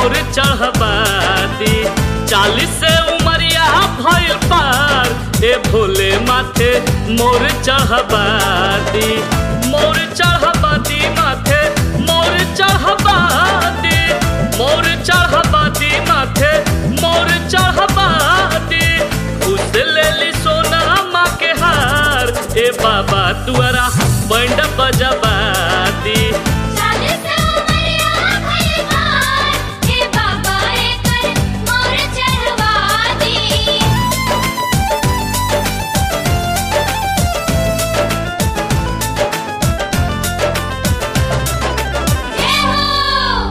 मोर चढ़बाती चालीस से उमरिया भइल पार ए भोले माथे मोर चढ़बाती मोर चढ़बाती माथे मोर चढ़बाती मोर चढ़बाती माथे मोर चढ़बाती खुश लेली सोना माँ के हार ए बाबा तुअरा बैंड बजबाती चालीस उमरिया भइल पार, हे बाबा एकर मोर चढ़वा दी। जय हो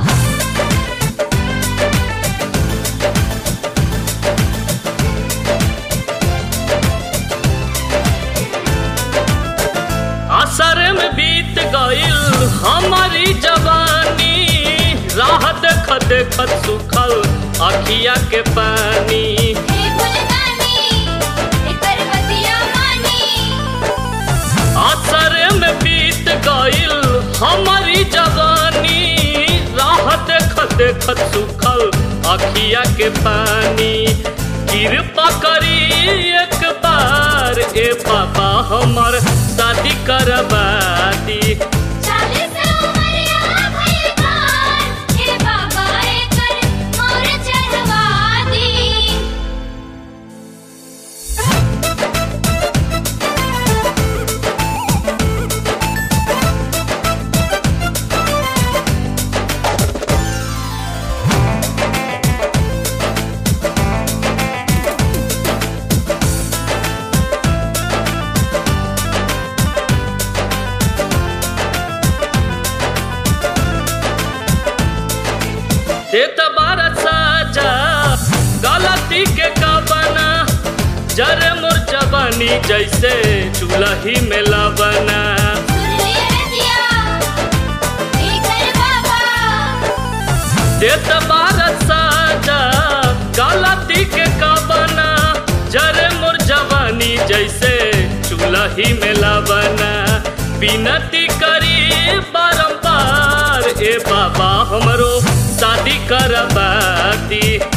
असर में बीत गईल हमारी जवानी राह देख देखत सुखल अखिया के पानी हे भोलेदानी, एकर बतिया मानी। असर में बीत गईल हमारी जवानी राह देख देखत सुखल अखिया के पानी कृपा करी एक बार ए बाबा हमर शादी करबाती चालीस उमरिया भइल पार, हे बाबा एकर मोर चढ़वा दी। देत बार साजा गलती के कबना जरे मोर जवानी जैसे चूल्ही में लबना सुन लिए रजिया, एकर बाबा देत बार साजा गलती के कबना जरे मोर जवानी जैसे चूल्ही में लबना बिनती करी बारंबार ए बाबा हमरो शादी करबाती